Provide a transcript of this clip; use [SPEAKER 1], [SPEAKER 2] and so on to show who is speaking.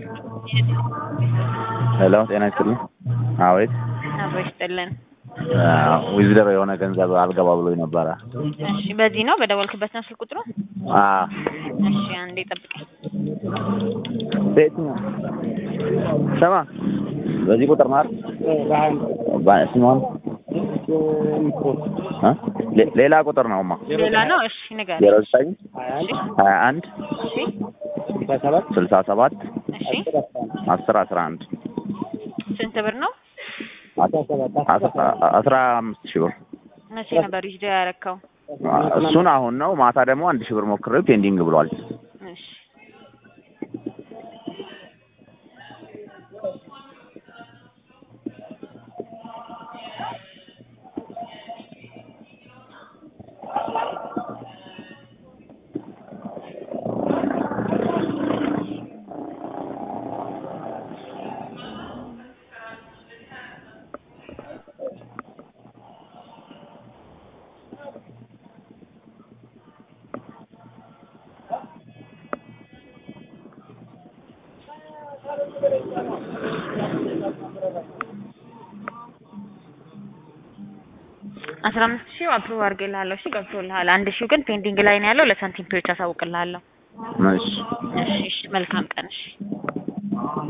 [SPEAKER 1] ሄሎ ጤና ይስጥልኝ። አቤት
[SPEAKER 2] አብሮ ይስጥልን።
[SPEAKER 1] ዊዝደር የሆነ ገንዘብ አልገባ ብሎኝ ነበረ።
[SPEAKER 2] እሺ በዚህ ነው በደወልክበት ነው ስልክ ቁጥሩ?
[SPEAKER 1] አዎ
[SPEAKER 2] እሺ አንዴ ጠብቀኝ።
[SPEAKER 1] በየትኛው ስማ፣ በዚህ ቁጥር ነው አይደል? ስሟን እ ሌ- ሌላ ቁጥር ነውማ
[SPEAKER 2] ሌላ ነው። እሺ ንገረኝ።
[SPEAKER 1] ዜሮ ዘጠኝ ሀያ አንድ
[SPEAKER 2] እሺ
[SPEAKER 1] ስልሳ ሰባት
[SPEAKER 2] እሺ
[SPEAKER 1] አስር አስራ አንድ
[SPEAKER 2] ስንት ብር ነው?
[SPEAKER 1] አስራ አምስት ሺህ ብር
[SPEAKER 2] መቼ ነበር ዊዝዶ ያረከው?
[SPEAKER 1] እሱን አሁን ነው። ማታ ደግሞ አንድ ሺህ ብር ሞክሬው ፔንዲንግ ብሏል።
[SPEAKER 2] እሺ አስራ አምስት ሺህ አፕሩቭ አድርጌልሃለሁ። እሺ ገብቶልሃል። አንድ ሺው ግን ፔንዲንግ ላይ ነው ያለው። ለሳንቲም ፔዎች አሳውቅልሃለሁ።
[SPEAKER 1] እሺ
[SPEAKER 2] እሺ እሺ መልካም ቀን። እሺ